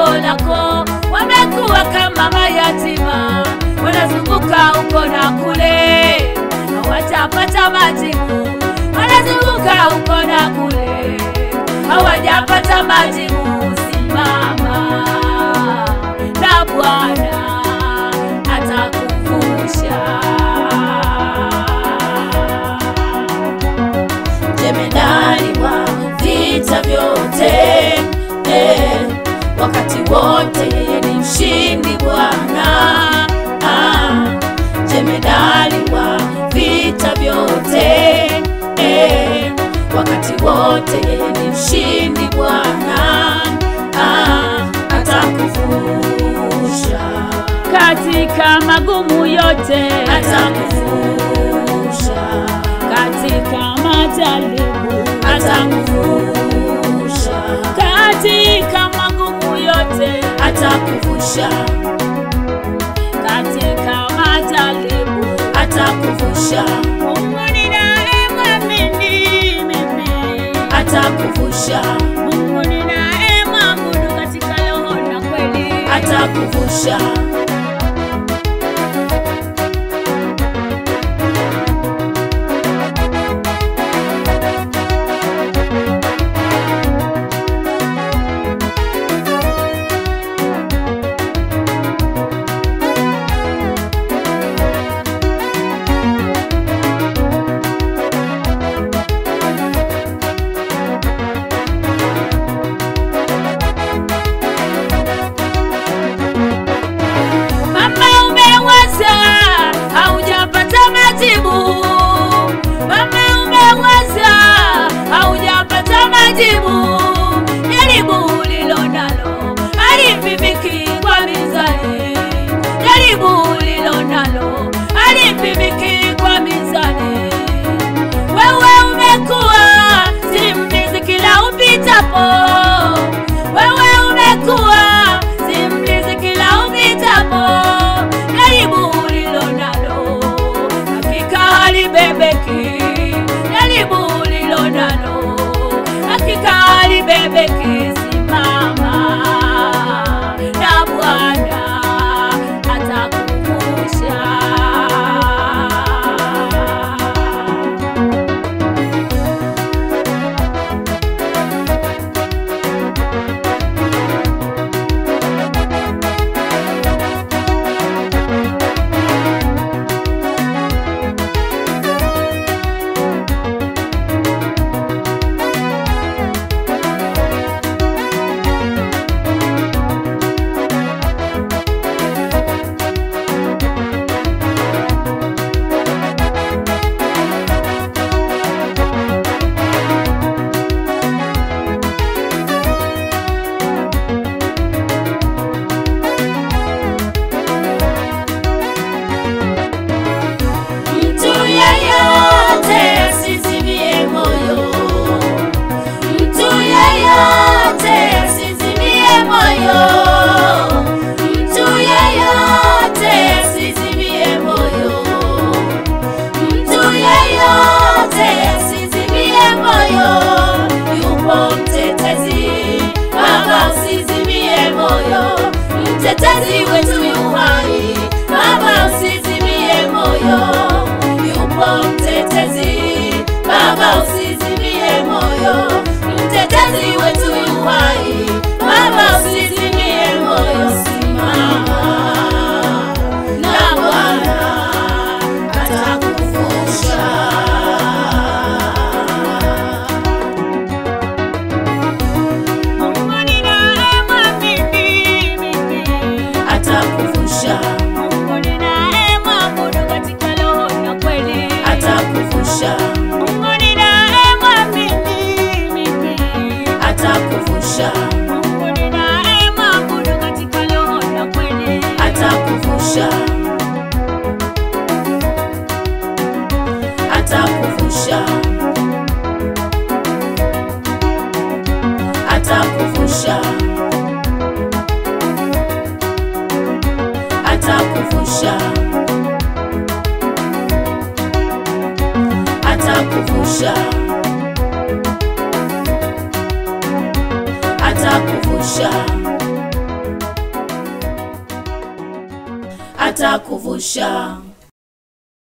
lako, wamekuwa kama mayatima, wanazunguka huko na kule, hawajapata majibu, wanazunguka huko na kule, hawajapata majibu. Simama na Bwana atakuvusha. Jemedari wa vita vyote eh, wakati wote yeye ni mshindi Bwana. Ah, jemedari wa vita vyote eh, wakati wote yeye ni mshindi Bwana. Ah, atakuvusha katika magumu yote, atakuvusha katika majaribu, atakuvusha katika magumu yote, atakuvusha katika majaribu. atakuvusha Mungu ninayemwamini mimi, atakuvusha Mungu ninayemwabudu katika roho na kweli, atakuvusha Mama umewaza haujapata majibu, mama umewaza haujapata majibu. Jaribu ulilo nalo halipimiki kwa mizani, jaribu ulilo nalo halipimiki kwa mizani. Wewe umekuwa simulizi kila upitapo, wewe umekuwa simulizi kila upitapo. Jaribu ulilo nalo hakika halibebeki, jaribu ulilo nalo hakika halibebeki. Simama na Bwana atakuvusha. Mtu yeyote asizimie moyo, mtu yeyote asizimie moyo, mtu yeyote asizimie moyo, mtu yeyote asizimie moyo. Yupo mtetezi, Baba usizimie moyo, mtetezi wetu yu hai, Baba usizimie moyo. Yupo mtetezi, Baba usizimie moyo, mtetezi wetu yu hai, Baba usizimie moyo. Simama na Bwana atakuvusha. Mungu ninayemwamini mimi, atakuvusha Mungu ninayemwabudu katika roho na kweli, atakuvusha Mungu ninayemwamini mimi, atakuvusha Mungu ninayemwabudu katika roho na kweli, atakuvusha atakuvusha atakuvusha atakuvusha atakuvusha atakuvusha atakuvusha